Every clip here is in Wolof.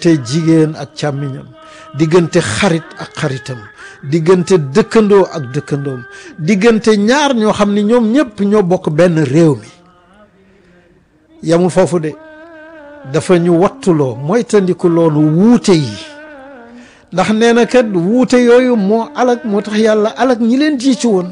diggante jigéen ak càmmiñam diggante xarit ak xaritam diggante dëkkandoo ak dëkkandoom diggante ñaar ñoo xam ni ñoom ñëpp ñoo bokk benn réew mi yamul foofu de dafa ñu wattuloo moytandiku loolu wuute yi ndax nee na kat wuute yooyu moo alag moo tax yàlla alag ñi leen jiitu woon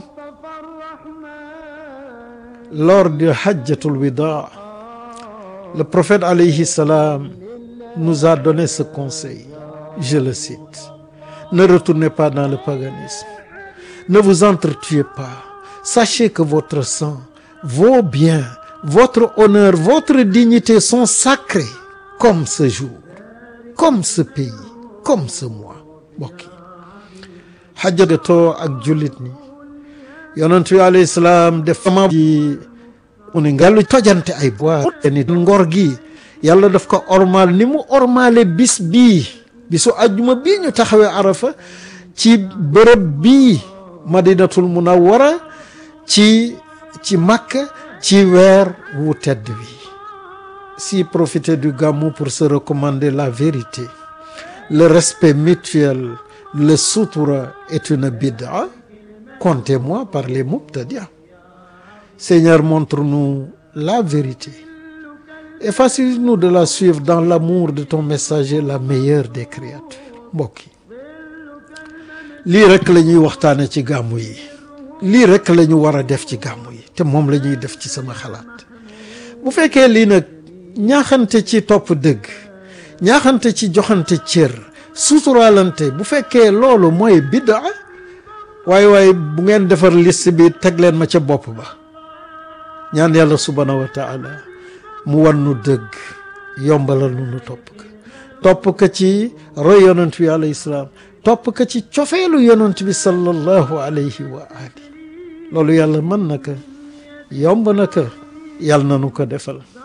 lors de hajjatul wida le prophète alayhi salam nous a donné ce conseil je le cite ne retournez pas dans le paganisme ne vous entretuez pas sachez que votre sang vos biens votre honneur votre dignité sont sacrés comme ce jour comme ce pays comme ce mois mbokk yi xajjatoo ak jullit ñi yonent bi alayhi salaam def ma ji mu ne ngelu tojante ay bois ni ngor gi yàlla daf ko ormal ni mu ormale bis bii bisu ajjuma bii ñu taxawee arafa ci bërëb bii madinatul munawwara ci ci makka ci weer wu tedd wi si profiter du Gamou pour se recommander la vérité le respect mutuel le sutura est une bid'a comptez-moi par les mubtadi'a Seigneur montre-nous la vérité et facilite-nous de la suivre dans l'amour de ton messager la meilleure des créatures mbokk yi lii rek la ñuy waxtaane ci gàmmu yi lii rek la ñu war a def ci gàmmu yi te moom la ñuy def ci sama xalaat bu fekkee lii nag ñaaxante ci topp dëgg ñaaxante ci joxante cër suturaalante bu fekkee loolu mooy bidda waaye waaye bu ngeen defar liste bi teg leen ma ca bopp ba ñaan yàlla subhaanahu wa taala mu wan nu dëgg yombalal nu nu topp ka topp ka ci roy yonent bi alayhi salaam topp ka ci cofeelu yonent bi sallallahu alayhi wa ali loolu yàlla mën na ko yomb na ko yàlla na nu ko defal